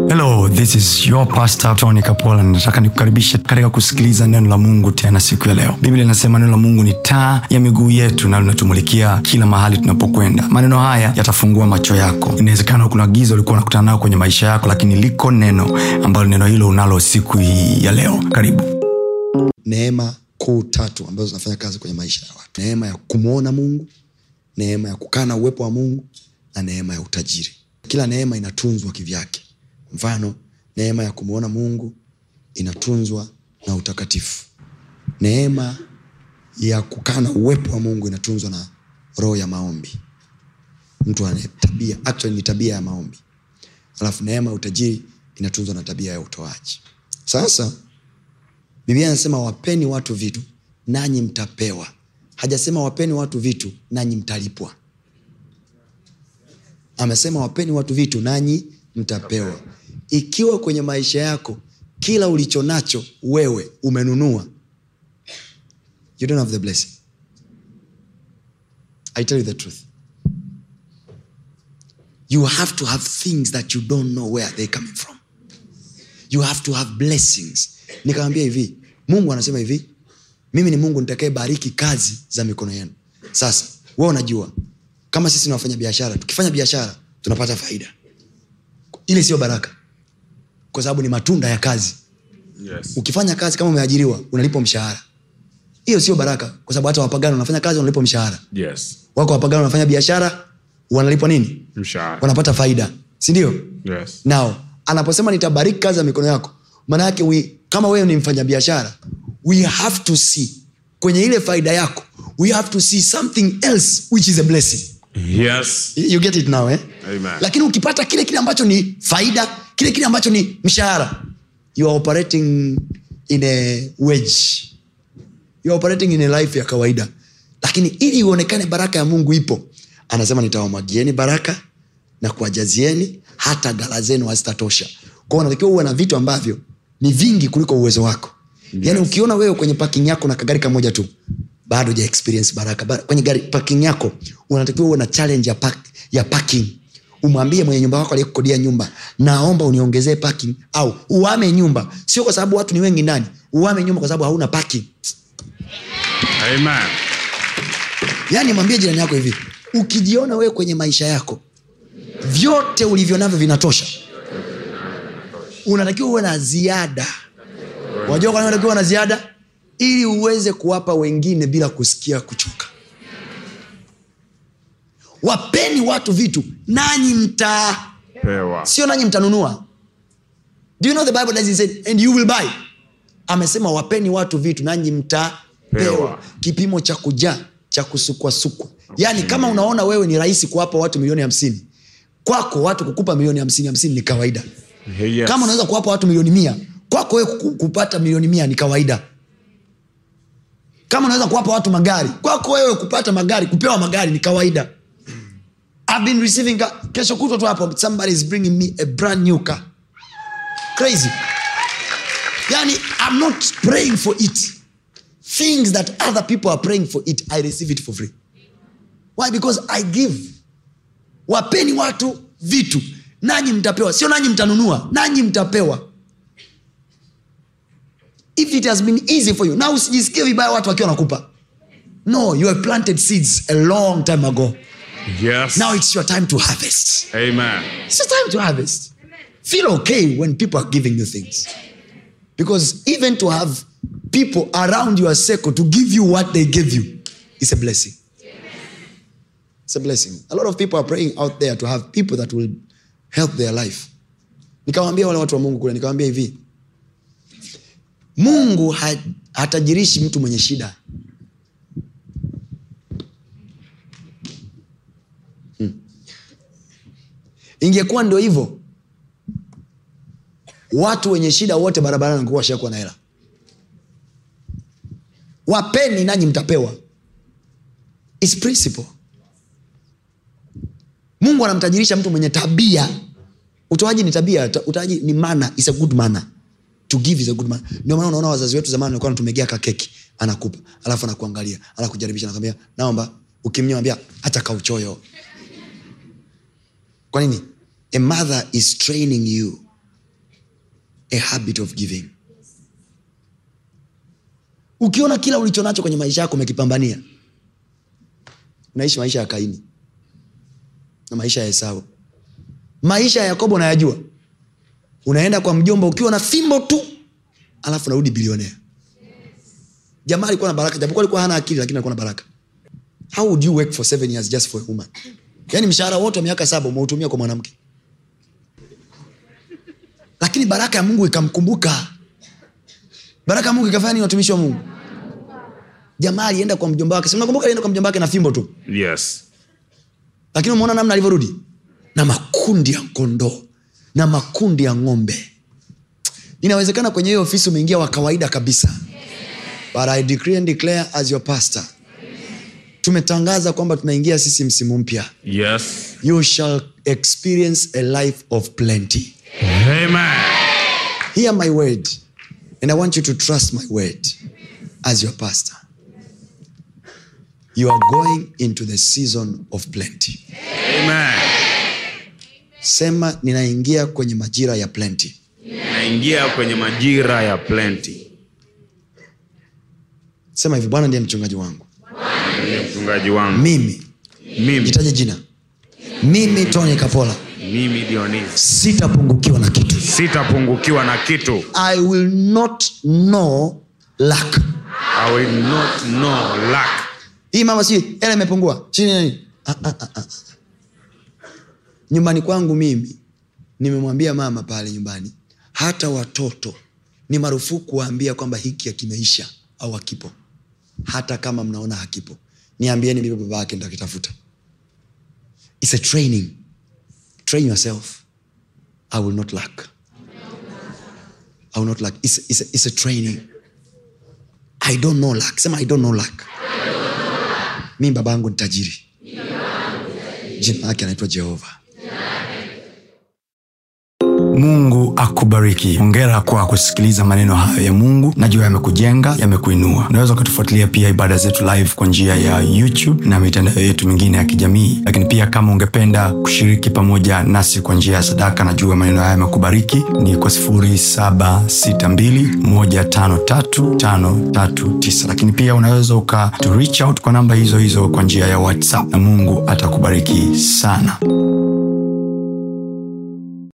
hello this is your pastor tony kapola nataka nikukaribishe katika kusikiliza neno la mungu tena siku ya leo biblia inasema neno la mungu ni taa ya miguu yetu na linatumulikia kila mahali tunapokwenda maneno haya yatafungua macho yako inawezekana kuna giza ulikuwa unakutana nayo kwenye maisha yako lakini liko neno ambalo neno hilo unalo siku hii ya leo karibu neema kuu tatu ambazo zinafanya kazi kwenye maisha ya watu neema ya kumwona mungu neema ya kukaa na uwepo wa mungu na neema ya utajiri kila neema inatunzwa kivyake mfano neema ya kumwona mungu inatunzwa na utakatifu neema ya kukaa na uwepo wa mungu inatunzwa na roho ya maombi mtu ana tabia actually ni tabia ya maombi alafu neema ya utajiri inatunzwa na tabia ya utoaji sasa biblia anasema wapeni watu vitu nanyi mtapewa hajasema wapeni watu vitu nanyi mtalipwa amesema wapeni watu vitu nanyi mtapewa ikiwa kwenye maisha yako kila ulicho nacho wewe umenunua you don't have the blessing i tell you the truth you have to have things that you don't know where they coming from you have to have blessings nikamwambia hivi mungu anasema hivi mimi ni mungu nitakae bariki kazi za mikono yenu sasa we unajua kama sisi nawafanya biashara tukifanya biashara tunapata faida ile sio baraka kwa sababu ni matunda ya kazi Yes. ukifanya kazi kama umeajiriwa unalipwa mshahara hiyo sio baraka kwa sababu hata wapagano wanafanya kazi wanalipwa mshahara Yes. wako wapagano wanafanya biashara wanalipwa nini Mshahara. wanapata faida sindio Yes. nao anaposema nitabariki kazi ya mikono yako maana yake we, kama wewe ni mfanya biashara we have to see kwenye ile faida yako we have to see something else which is a blessing Yes. you get it now eh? Amen. lakini ukipata kile kile ambacho ni faida kile kile ambacho ni mshahara you are operating in a wage you are operating in a life ya kawaida lakini ili ionekane baraka ya mungu ipo anasema nitawamwagieni baraka na kuwajazieni hata gala zenu hazitatosha kwao unatakiwa uwe na vitu ambavyo ni vingi kuliko uwezo wako yes. yaani ukiona wewe kwenye parking yako na kagari kamoja tu bado ja experience baraka Ba- kwenye gari parking yako unatakiwa uwe na challenge ya, park, ya parking umwambie mwenye nyumba wako aliyekukodia nyumba naomba uniongezee parking au uame nyumba sio kwa sababu watu ni wengi ndani uame nyumba kwa sababu hauna parking Amen. yaani mwambie jirani yako hivi ukijiona wewe kwenye maisha yako vyote ulivyo navyo vinatosha unatakiwa uwe na ziada wajua kwa nini unatakiwa uwe na ziada ili uweze kuwapa wengine bila kusikia kuchoka wapeni watu vitu nanyi mta Pewa. sio nanyi mtanunua do you know the bible doesn't say and you will buy amesema wapeni watu vitu nanyi mtapewa Pewa. kipimo cha kujaa cha kusukwasukwa yaani kama unaona wewe ni rahisi kuwapa watu milioni hamsini kwako watu kukupa milioni hamsini hamsini ni kawaida Yes. kama unaweza kuwapa watu milioni mia kwako wewe kuku- kupata milioni mia ni kawaida kama unaweza kuwapa watu magari kwako wewe kupata magari kupewa magari ni kawaida I've been receiving car. kesho kutwa tu hapo somebody is bringing me a brand new car crazy yani i'm not praying for it things that other people are praying for it i receive it for free why because i give wapeni watu vitu nanyi mtapewa sio nanyi mtanunua nanyi mtapewa if it has been easy for you na usijisikie vibaya watu wakiwa nakupa no you have planted seeds a long time ago Yes. now it's your time to harvest Amen. it's your time to harvest feel okay when people are giving you things because even to have people around your circle to give you what they give you is a blessing it's a blessing a lot of people are praying out there to have people that will help their life nikawambia wale watu wa mungu kule nikawambia hivi mungu ha, hatajirishi mtu mwenye shida ingekuwa ndio hivyo watu wenye shida wote barabarani wangekuwa washakuwa na hela wapeni nanyi mtapewa It's principle mungu anamtajirisha mtu mwenye tabia utoaji ni tabia ta- utoaji ni mana is a good manner to give is a good manner ndio maana unaona wazazi wetu zamani walikuwa wanatumegea kakeki anakupa alafu anakuangalia anakujaribisha anakwambia naomba ukimnyambia hata kauchoyo kwa nini a mother is training you a habit of giving ukiona kila ulicho nacho kwenye maisha yako umekipambania unaishi maisha ya kaini na maisha ya esau maisha ya yakobo nayajua unaenda kwa mjomba ukiwa na fimbo tu alafu narudi bilionea jamaa alikuwa na baraka japokuwa alikuwa hana akili lakini alikuwa na baraka how would you work for seven years just for a woman yaani mshahara wote wa miaka saba umeutumia kwa mwanamke lakini baraka ya mungu ikamkumbuka baraka ya mungu ikafanya nini watumishi wa mungu jamaa alienda kwa mjomba wake nakumbuka alienda kwa mjomba wake na fimbo tu Yes. lakini umeona namna alivyorudi na makundi ya kondoo na makundi ya ng'ombe inawezekana kwenye hiyo ofisi umeingia wa kawaida kabisa but I decree and declare as your pastor tumetangaza kwamba tunaingia sisi msimu mpya Yes. you shall experience a life of plenty Amen. hear my word and i want you to trust my word as your pastor you are going into the season of plenty Amen. sema ninaingia kwenye majira ya plenty Naingia kwenye majira ya plenty. sema hivi bwana ndiye mchungaji wangu Ndiye mchungaji wangu. mimi Mimi, jitaje jina mimi tony kapola mimi Dionis. sitapungukiwa na kitu Sitapungukiwa na kitu. i will not know lack I will not know lack. hii mama si hela imepungua chini nini ah, ah, ah, ah. nyumbani kwangu mimi nimemwambia mama pale nyumbani hata watoto ni marufuku waambia kwamba hiki akimeisha au hakipo hata kama mnaona hakipo niambieni mimi baba yake ntakitafuta its a training train yourself i will not lack i will not lack it's, it's, a, it's a training i don't know lack sema i don't know lack mi baba yangu ni tajiri jina lake anaitwa jehova mungu akubariki hongera kwa kusikiliza maneno hayo ya mungu najua yamekujenga yamekuinua unaweza ukatufuatilia pia ibada zetu live kwa njia ya youtube na mitandao yetu mingine ya kijamii lakini pia kama ungependa kushiriki pamoja nasi kwa njia ya sadaka najua maneno haya yamekubariki ni kwa 762153539 lakini pia unaweza uka to reach out kwa namba hizo hizo kwa njia ya whatsapp na mungu atakubariki sana